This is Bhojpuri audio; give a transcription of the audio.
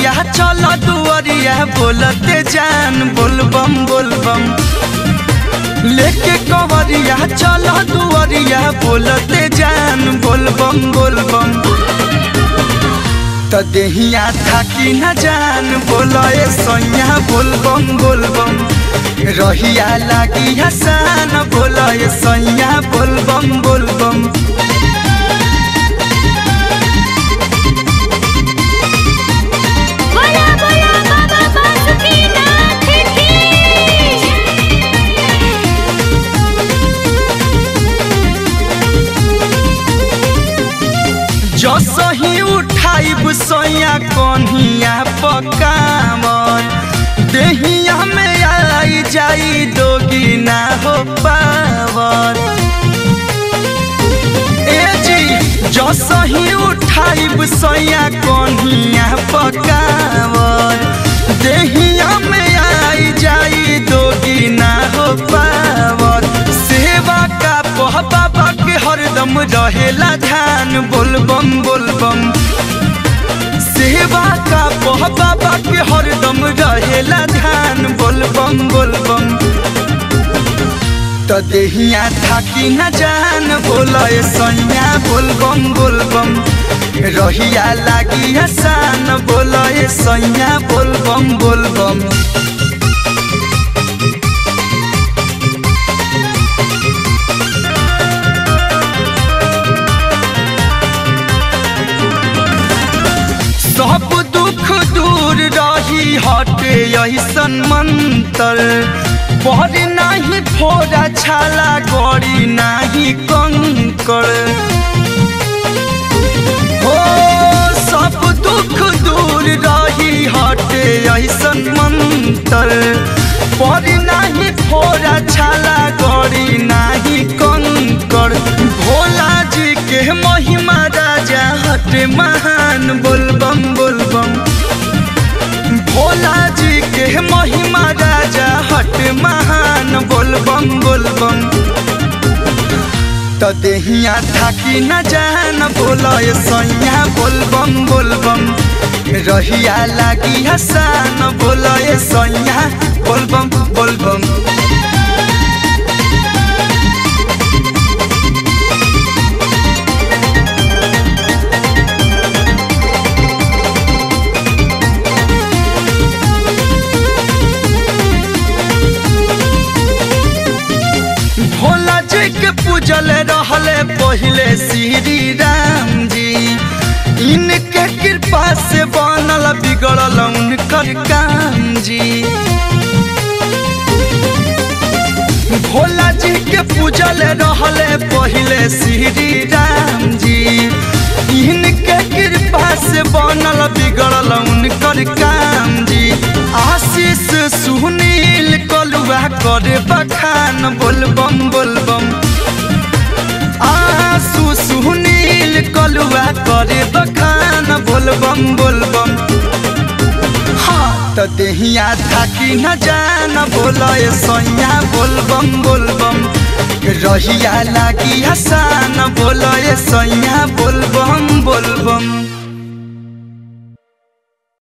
कवरिया चल दुअरिया बोलते जान बोलबम बोलबम लेके कवरिया चल दुअरिया बोलते जान बोलबम बोलबम त देहिया थाकी न जान बोलए सैया बोलबम बोलबम रहिया लागी हसान बोलए सैया बोलबम बोलबम बोला बोला बाबा बासुकीनाथ की जसही उठाइब सैया कन्हिया पकावन देहिया में आई जाई दोगी ना हो पावन ए जी जसही उठाइब सैया कन्हिया पकावन देहिया में आई जाई दोगी ना हो पावन सेवा का पह बाबा के हरदम रहेला ध्यान बोलबम बोलबम सेवा का पह बाबा के हरदम रहेला ध्यान बोलबम बोलबम त देहिया थाकी न जान बोलए सैया बोलबम बोलबम रहिया लागी हसान बोलए सैया बोलबम बोलबम सब दुख दूर रही हटे ऐसन मंतर पर नाही फोड़ा छाला गड़ी नाही कंकर हो सब दुख दूर रही हटे ऐसन मंतर पर नाही फोड़ा छाला गड़ी नाही कंकर भोला जी के महिमा राजा हटे महान बोलबम बोलबम भोला जी के महिमा राजा हट महान बोलबम बोलबम त देहिया थाकी न जान बोलए सैया बोलबम बोलबम रहिया लागी हसान बोलए सैया बोलबम बोलबम भोला जी के पूजल रहले पहिले श्री राम जी इनके कृपा से बनल बिगड़ल उनकर काम जी भोला जी के पूजल रहले पहिले श्री राम जी इनके कृपा से बनल बिगड़ल उनकर काम जी आशीष सुनील कलुआ करे बखान बोलबम बोलबम आसू सुनील कलुआ करे बखान बोलबम बोलबम हाँ त देहिया थाकी न जान बोलए सैया बोलबम बोलबम रहिया लागी हसान बोल